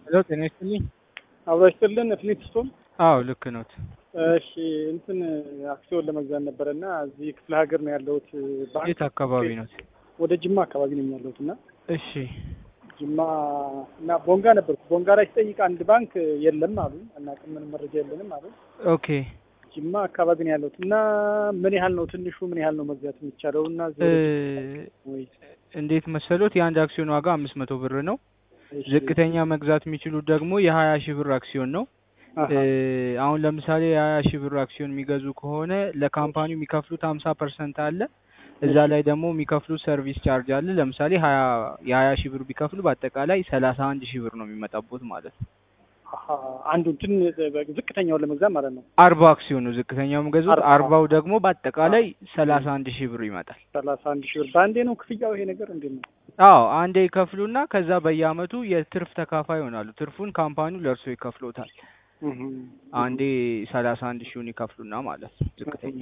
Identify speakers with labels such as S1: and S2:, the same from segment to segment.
S1: ሄሎ ጤና ይስጥልኝ።
S2: አብሮ ይስጥልን ፍሊንትስቶን።
S1: አዎ ልክ ነዎት።
S2: እሺ እንትን አክሲዮን ለመግዛት ነበረ እና እዚህ ክፍለ ሀገር ነው ያለሁት። ባንክ
S1: የት አካባቢ ነዎት?
S2: ወደ ጅማ አካባቢ ነኝ ያለሁት እና
S1: እሺ
S2: ጅማ እና ቦንጋ ነበርኩ። ቦንጋ ላይ ስጠይቅ አንድ ባንክ የለም አሉ እና ምንም መረጃ የለንም አሉ።
S1: ኦኬ
S2: ጅማ አካባቢ ነው ያለሁት እና ምን ያህል ነው ትንሹ ምን ያህል ነው መግዛት የሚቻለው እና እዚህ
S1: እ
S2: ወደ- ወይ
S1: እንዴት መሰሎት የአንድ አክሲዮን ዋጋ አምስት መቶ ብር ነው።
S2: እሺ፣
S1: ዝቅተኛ መግዛት የሚችሉት ደግሞ የሀያ ሺህ ብር አክሲዮን ነው።
S2: አሃ፣
S1: እ አሁን ለምሳሌ የሀያ ሺህ ብር አክሲዮን የሚገዙ ከሆነ ለካምፓኒው የሚከፍሉት ሀምሳ ፐርሰንት አለ። እዛ ላይ ደግሞ የሚከፍሉት ሰርቪስ ቻርጅ አለ። ለምሳሌ ሀያ የሀያ ሺህ ብር ቢከፍሉ በአጠቃላይ ሰላሳ አንድ ሺህ ብር ነው የሚመጣቦት ማለት ነው።
S2: አሃ፣ አንዱን ትን ዝቅተኛውን ለመግዛት ማለት ነው
S1: አርባ አክሲዮን ነው ዝቅተኛው የሚገዙት።
S2: አርባ።
S1: አርባው ደግሞ በአጠቃላይ ሰላሳ አንድ ሺህ ብር ይመጣል።
S2: ሰላሳ አንድ ሺህ ብር በአንዴ ነው ክፍያው ይሄ ነገር እንዴት ነው?
S1: አዎ አንዴ ይከፍሉና ከዛ በየአመቱ የትርፍ ተካፋይ ይሆናሉ። ትርፉን ካምፓኒው ለእርሶ ይከፍሎታል። አንዴ ሰላሳ አንድ ሺውን ይከፍሉና ማለት ነው ዝቅተኛ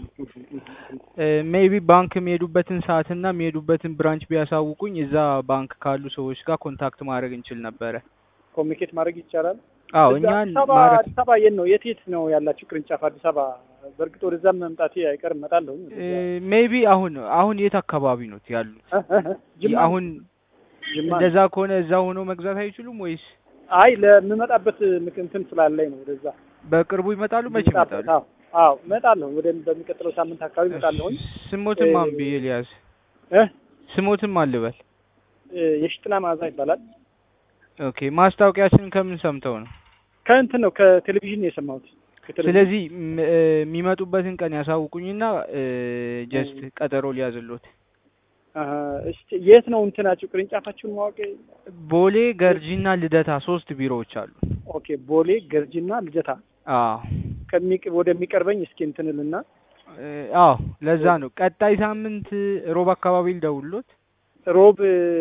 S1: ሜይቢ ባንክ የሚሄዱበትን ሰዓትና የሚሄዱበትን ብራንች ቢያሳውቁኝ እዛ ባንክ ካሉ ሰዎች ጋር ኮንታክት ማድረግ እንችል ነበረ።
S2: ኮሚኒኬት ማድረግ ይቻላል።
S1: አዎ
S2: እዛ
S1: እኛን
S2: አዲስ አበባ
S1: ማድረግ
S2: አዲስ አበባ የት ነው የት የት ነው ያላችሁ ቅርንጫፍ? አዲስ አበባ በእርግጥ ወደዛም መምጣቴ አይቀርም እመጣለሁ።
S1: ሜይቢ አሁን አሁን የት አካባቢ ነው ያሉት?
S2: ጅማ
S1: አሁን
S2: ጅማ
S1: እንደዛ ከሆነ እዛ ሆኖ መግዛት አይችሉም ወይስ
S2: አይ ለምመጣበት ምክ- እንትን ስላለኝ ነው ወደዛ
S1: በቅርቡ ይመጣሉ? መቼ
S2: የምመጣበት።
S1: ይመጣሉ?
S2: አዎ አዎ እመጣለሁ። ወደ በሚቀጥለው ሳምንት አካባቢ እመጣለሁኝ።
S1: ስሞትም
S2: እ-
S1: ማን ብዬ ሊያዝ
S2: እ
S1: ስሞትም አልበል።
S2: እ የሽጥላ መዓዛ ይባላል።
S1: ኦኬ ማስታወቂያችንን ከምን ሰምተው ነው?
S2: ከእንትን ነው ከቴሌቪዥን ነው የሰማሁት። ከቴሌቪዥን
S1: ስለዚህ ም- እ የሚመጡበትን ቀን ያሳውቁኝና ጀስት ቀጠሮ ሊያዝሎት።
S2: አሀ፣ እስቲ የት ነው እንትናችሁ ቅርንጫፋችሁን ማወቅ?
S1: ቦሌ ገርጂና ልደታ ሶስት ቢሮዎች አሉ።
S2: ኦኬ ቦሌ ገርጂና ልደታ
S1: አዎ
S2: ከሚቅ ወደሚቀርበኝ እስኪ እንትንልና
S1: እ አዎ ለዛ ነው ቀጣይ ሳምንት ሮብ አካባቢ ልደውልሎት።
S2: ሮብ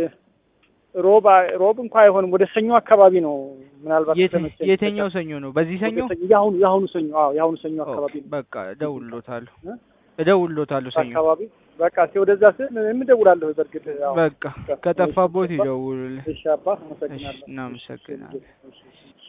S2: ሮብ ሮብ እንኳ አይሆንም። ወደ ሰኞ አካባቢ ነው ምናልባት
S1: የት-
S2: ከተመቸኝ።
S1: የትኛው ሰኞ ነው? በዚህ ሰኞ?
S2: ወደ የአሁኑ የአሁኑ ሰኞ አዎ የአሁኑ ሰኞ
S1: ኦኬ፣
S2: አካባቢ ነው
S1: በቃ እደውልሎታለሁ
S2: እ?
S1: እደውልሎታለሁ ሰኞ።
S2: አካባቢ በቃ እስኪ ወደዛ ስል ምን እደውላለሁ። በእርግጥ ያው
S1: በቃ ከጠፋቦት ይደውሉልኝ።
S2: እሺ አባ አመሰግናለሁ።
S1: እሺ፣ እናመሰግናለን።
S2: እሺ፣ እሺ።